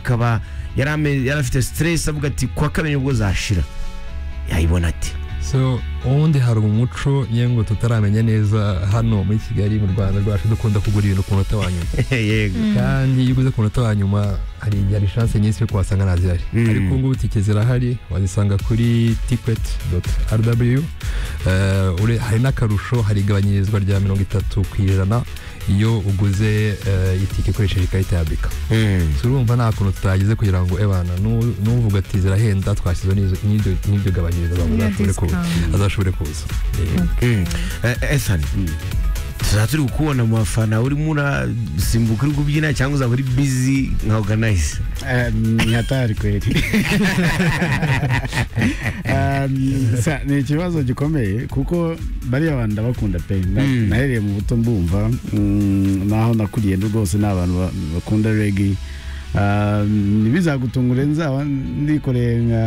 akaba yari ame- yari afite stress avuga ati kuwa kabiri nibwo zashira yayibona ati so ubundi hari umuco ye ngo tutaramenya neza hano muri kigali mu rwanda rwacu dukunda kugura ibintu ku munota wa nyuma yego kandi iyo uguze ku munota wa nyuma hari igihe hari chance nyinshi yo kuhasanga ntazihari Mm. ariko ubu ngubu tike zirahari wazisanga kuri ticket rw hari n'akarusho hari igabanyirizwa rya mirongo itatu ku ijana iyo uguze eh, itike ikoresheje ikarita ya bika Mm. turumva nta kuntu tutagize kugira ngo ebana nu- nuvuga ati zirahenda twashyizeho n'izo- n'ibyo n'ibyo gabanyirizo abantu bazashobore Niyo kuza discount. azashobore kuza Eh, Mm. Eh, Ethan tuzaba turi kukubona mu bafana urimo urasimbuka uri kubyina cyangwa uzaba uri busy nka organize Eh, ni hatari kweli Eh, sa- ni ikibazo gikomeye kuko bariya bantu ndabakunda pe Na- Mm. nahereye mu buto mbumva mm, naho nakuriye ndi rwose ni abantu ba- bakunda regi ntibizagutungure nzaba nikoreye nka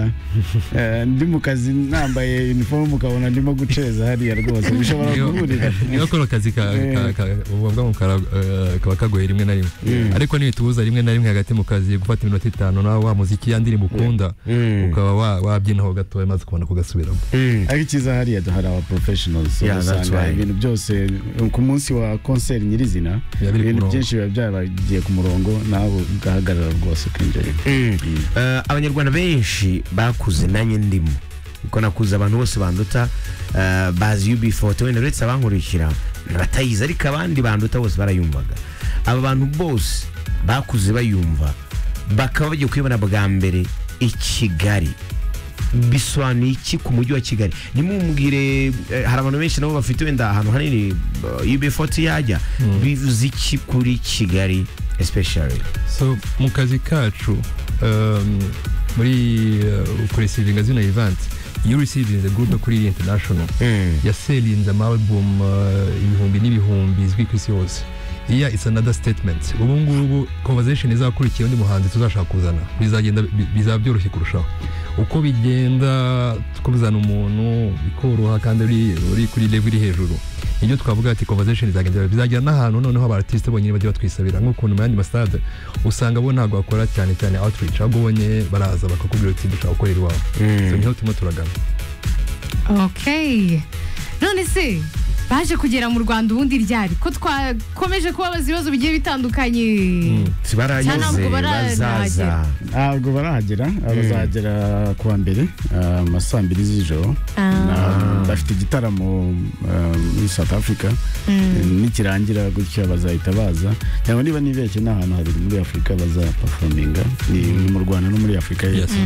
eh, ndi mu kazi nambaye uniform ukabona ndimo guceza hariya rwose bishobora niyo- guhurira niyo kora akazi ka- ka- ka- ububwa mu kara, eh, kaba kagoye rimwe na rimwe Mm. ariko ntibitubuza rimwe na rimwe hagati mu kazi gufata iminota itanu nawe wa muziki ya ndirimbo ukunda Mm. ukaba wa- wabyinaho gatoya maze ukabona kugasubiramo Mm. ariko icyiza hariya hari aba professionals Yeah, that's usanga right. ibintu byose ku munsi wa concert nyirizina Biba biri ku ibintu murongo. byinshi biba byabagiye ku murongo nawe ugahagarara rwose ukinjirira Mm. Eh, abanyarwanda benshi bakuze nanjye ndimo kuko nakuze abantu bose banduta eh, bazi ub40 wenda uretse abankurikira batayizi ariko abandi banduta bose barayumvaga aba bantu bose bakuze bayumva bakaba bagiye kuyibona bwa mbere i kigali bisobanuye iki ku mujyi wa kigali ntimumubwire eh, hari abantu benshi nabo bafite wenda ahantu hanini ub40 yajya bivuze iki kuri kigali especially so mu kazi kacu um, muri uh, kuresivinga zino event iyo uresivinze gurupe kuri international yaselinze amalbum uh, ibihumbi n'ibihumbi izwi ku isi hose iya it's another statement ubu ngubu conversation izakurikiye undi muhanzi tuzashaka kuzana bizagenda bi- bizaba byoroshye kurushaho uko bigenda tukuzana umuntu bikoroha kandi uri uri kuri level iri hejuru nibyo twavuga ati conversation izagenda iba- bizagera n'ahantu noneho abartiste bonyine bajya batwisabira nk'ukuntu mu yandi masitade usanga bo ntabwo bakora cyane cyane outreach ahubwo bonye baraza bakakubwira uti dushaka gukorera iwawe so niho turimo turagana Okay. None se baje kugera mu Rwanda ubundi ryari ko twakomeje kubabaza ibibazo bigiye bitandukanye. Cyane barayeze ntabwo bazaza barahagera. ntabwo barahagera bazagera ku wa mbere ah, mu ma saa mbiri z'ijoro Ah, Ah, bafite igitaramo ah, muri south africa nikirangira gutya bazahita baza cyangwa niba nibeshye n'ahantu habiri muri afurika bazapafominga ni ni mu rwanda no muri afurika Yes. hepfo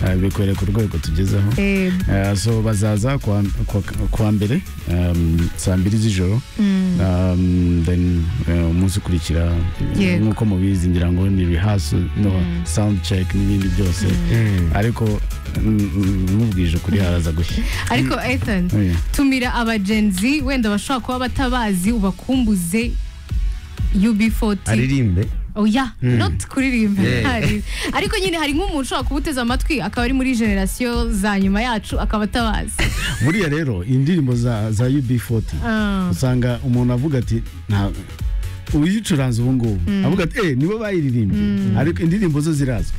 Ah, bikwereka urwego tugezeho eh, Eh, so bazaza kuwa, kuwa, kuwa mbere um, saa mbiri z'ijoro mm, um, then eh, umunsi ukurikira eh, Yego. nk'uko mubizi ngira ngo ni rehearsal no sound check n'ibindi byose ariko mm, mm, mubwije ukuri haraza gushya Ariko Ethan Eh, tumira abagenzi wenda bashobora kuba batabazi ubakumbuze UB40 aririmbe oya Mm. not kuririmba Yeah. Hari- ariko nyine hari nk'umuntu ushobora kubuteza amatwi akaba ari muri generasiyo za nyuma yacu akaba atabazi buriya rero indirimbo za, za ub40 Ah, usanga umuntu avuga ati nta uyicuranze ubu ngubu avuga ati eh nibo bayiririmbye ariko indirimbo zo zirazwi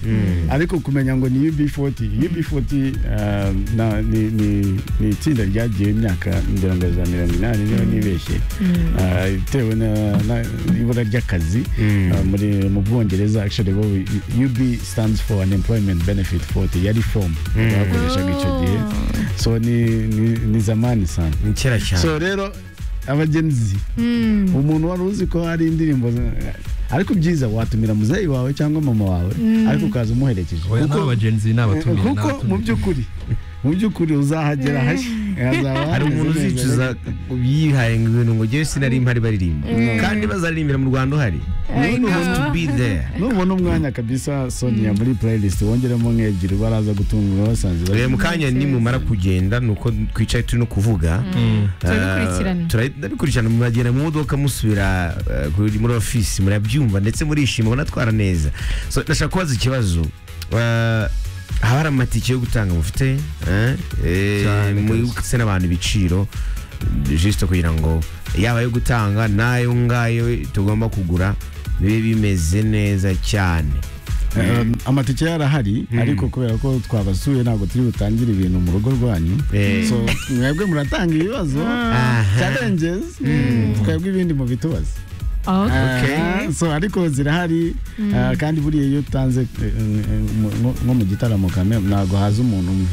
ariko kumenya ngo ni UB40 UB40 ah, na- ni- ni- ni itsinda ryagiye imyaka ngira ngo za mirongo inani niba nibeshye Ah, bitewe na- na- n'ibura ry'akazi ah, muri mu bwongereza actually bo UB stands for unemployment benefit 40 yari form bakoreshaga icyo gihe so ni ni- ni zamani sana ni kera cyane so rero abagenzi mm, umuntu wari uzi ko hari indirimbo za- ariko byiza watumira muzeyi wawe cyangwa mama wawe ariko ukaza umuherekeje oya ni Kuko- abagenzi ni abatumire ni kuko mu abatumire. by'ukuri mu by'ukuri uzahagera hashya hazaba hari umuntu hameze neza. uzicuza yihaye ngo ibintu ngo ngewe sinari mpari baririmba Mm. kandi bazaririmbira mu rwanda uhari I You know. have to be there nubona umwanya kabisa sonia muri playlist wongeramo nk'ebyiri baraza gutungura basanze bari- Eh, mu kanya nimumara kugenda nuko twicaye turi no kuvuga Mm. eh, Turabikurikirana. turabi- turabikurikirana muragenda mu modoka musubira eh, kuri- muri ofisi murabyumva ndetse murishima munatwara neza so ndashaka kubaza ikibazo eh, haba hari amatike yo gutanga mufite eh? Eh, Cyane mwibutse n'abantu ibiciro jisito kugira ngo yaba ayo gutanga n'ayo ngayo tugomba kugura bibe bimeze neza cyane Um, amatike yarahari ariko kubera ko twabasuye ntabwo turi butangire ibintu mu rugo rwanyu Eh. so mwebwe muratanga ibibazo challenges twebwe ibindi mu bitubaza Ah, so ariko zirahari ah, kandi buriya iyo utanze eh, eh, mu- mu- nko mu gitaramo kame ntabwo haza umuntu umwe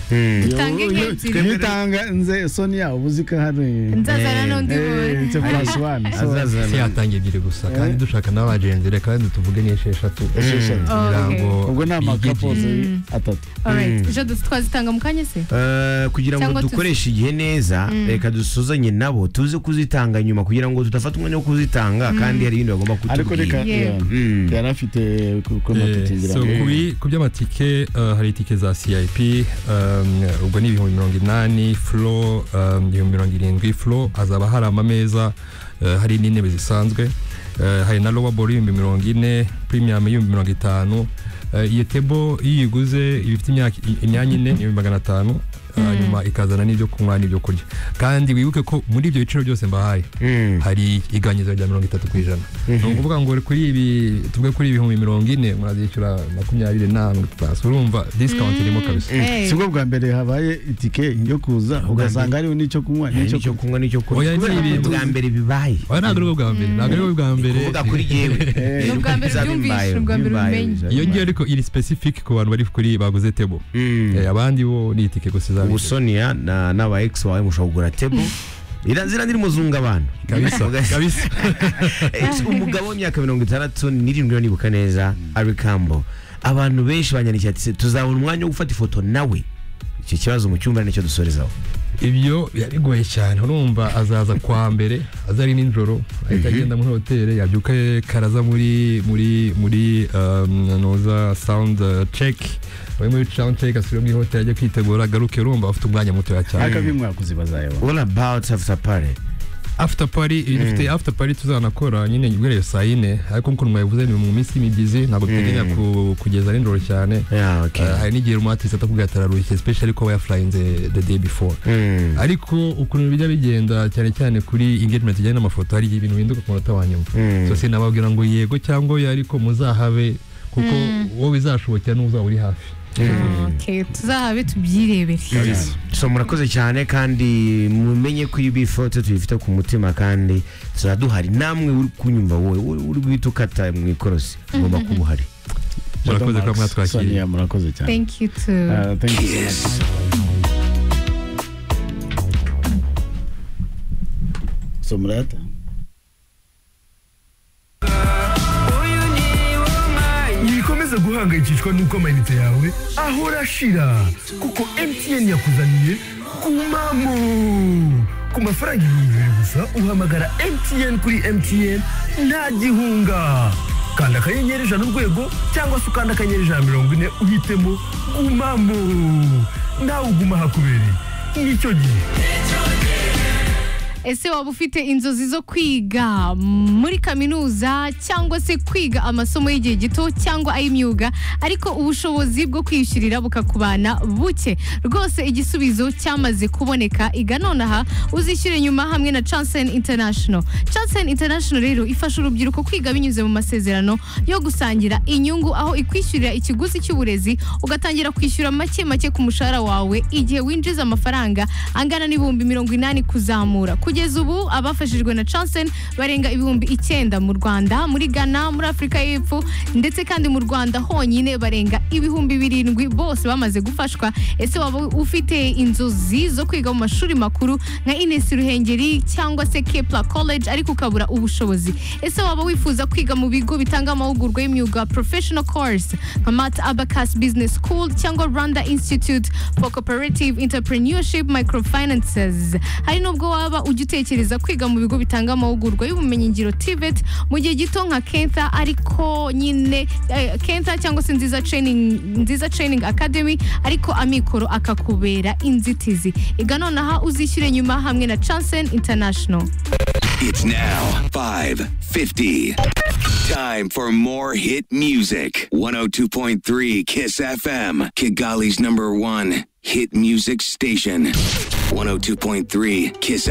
Iyo- Utange iyo- nk'ebyiri. iyo utanze sonia uba uzi ko hari nzazana n'undi Eh, icyo muntu plus one so si azazana yatangiye ebyiri gusa kandi dushaka n'abagenzi reka wenda tuvuge n'esheshatu esheshatu. kugira ngo ubwo ni amakapozi bigegere. atatu Alright, jo twazitanga mu kanya se Eh, kugira ngo Cyangwa tuzi- dukoreshe igihe neza reka dusuzanye nabo tuze kuzitanga nyuma kugira ngo tudafata umwanya wo kuzitanga kandi hari ibindi bagomba ariko reka kutubwira Yeah. yeah. Mm. yari afite ku- ku matikingira so kubi- ku by'amatike uh, hari itike za cip um, ubwo ni ibihumbi mirongo inani flo um, ibihumbi mirongo irindwi flo hazaba hari amameza uh, hari n'intebe zisanzwe uh, hari na lowaball ibihumbi mirongo ine premium ibihumbi mirongo itanu Uh, iyo tebo iyo uyiguze iba ifite imyaka- imyanya ine ibihumbi magana atanu uh, nyuma ikazana n'ibyo kunywa n'ibyo kurya kandi wibuke ko muri ibyo biciro byose mbahaye Mm. hari iganyizo rya mirongo itatu ku ijana ni ukuvuga ngo kuri ibi tuvuge kuri ibihumbi mirongo ine murazishyura makumyabiri na mirongo itanu urumva discount irimo kabisa Hey. si bwo bwa mbere habaye itike yo kuza ugasanga hariho n'icyo kunywa n'icyo n'icyo kunywa n'icyo kurya Oya, kubera ni ko ibintu- bwa mbere bibaye oya ntabwo ari bwo bwa mbere ntabwo ari bwo bwa mbere kuvuga kuri yewe Ni ubwa mbere byumvishe, ni ubwa mbere bimenye. iyo ngiyo ariko iri specific ku bantu bari kuri baguze tebo Eh, abandi bo ni itike gusa izabiri. ubusonia n'aba ex wawe mushobora kugura tebo iranzira ndiri muzunga abantu kabisa kabisa umugabo w'imyaka mirongo itandatu n'irindwi nibuka neza ari kambo abantu benshi banyandikiye ati "Se, tuzabona umwanya wo gufata ifoto nawe icyo kibazo mu cyumba nicyo dusorezaho ibyo biba bigoye cyane urumva azaza kwa mbere aza ari nijoro ahita agenda muri hoteli yabyuka karaza muri muri muri um, noza sound uh, check we muri sound check asubire muri hoteli ajya kwitegura agaruke urumva afite umwanya mutoya cyane akabi mwakuzi bazayobora what about after party after party dufite after party tuzanakora nyine guhera iyo saa yine ariko nk'ukuntu mwabivuze ni mu minsi y'imibyizi ntabwo duteganya ku- kugeza nijoro cyane yeah okay Uh, hari n'igihe rumatisi atakugaye atararushye especially ko aba yafurayinze the day before Mm. ariko ukuntu bijya bigenda cyane cyane kuri engagement ijyanye n'amafoto hari igihe ibintu bihinduka ku munota wa nyuma Mm. so sinababwira ngo yego cyangwa oya ariko muzahabe kuko wowe bizashobokera n'uzaba uri hafi Okay, tuzahabe tubyirebere so murakoze cyane kandi mumenye ko iyo ifoto tuyifite ku mutima kandi turaduhari namwe uri kunyumva wowe uri uri guhita ukata mu ikorosi ugomba kuba uhari murakoze kuba mwatwakiriye Sonia, murakoze cyane thank you too Ah, thank you so much. so murata ntibikomeze guhangayikishwa n'uko amayinite yawe ahora ashira kuko mtn yakuzaniye kumamo ku mafaranga ibihumbi bibiri gusa uhamagara mtn kuri mtn nta gihunga kanda akanyenyeri ijana urwego cyangwa se ukanda akanyenyeri ijana mirongo ine uhitemo gumamo nawe uguma hakubereye nicyo gihe ese waba ufite inzozi zo kwiga muri kaminuza cyangwa se kwiga amasomo y'igihe gito cyangwa ay'imyuga ariko ubushobozi bwo kwiyishyurira bukakubana buke rwose igisubizo cyamaze kuboneka iga nonaha uzishyure nyuma hamwe na Chansen International Chansen International rero ifasha urubyiruko kwiga binyuze mu masezerano yo gusangira inyungu aho ikwishyurira ikiguzi cy'uburezi ugatangira kwishyura make make ku mushahara wawe igihe winjiza amafaranga angana n'ibihumbi mirongo inani kuzamura kugeza ubu abafashijwe na Chansen barenga ibihumbi icyenda mu Rwanda muri Ghana muri Afurika y'Epfo ndetse kandi mu Rwanda honyine barenga ibihumbi birindwi bose bamaze gufashwa ese waba ufite inzozi zo kwiga mu mashuri makuru nka Ines Ruhengeri cyangwa se Kepler College ariko ukabura ubushobozi ese waba wifuza kwiga mu bigo bitanga amahugurwa y'imyuga professional course nka Mat Abacus Business School cyangwa Rwanda Institute for Cooperative Entrepreneurship Microfinances hari nubwo waba ujya utekereza kwiga mu bigo bitanga amahugurwa y'ubumenyingiro TVET mu gihe gito nka Kenta ariko nyine eh, Kenta cyangwa se nziza training nziza training academy ariko amikoro akakubera inzitizi iga nonaha uzishyure nyuma hamwe na Chansen International It's now 550. Time for more hit music. 102.3 Kiss FM, Kigali's number one hit music station. 102.3 Kiss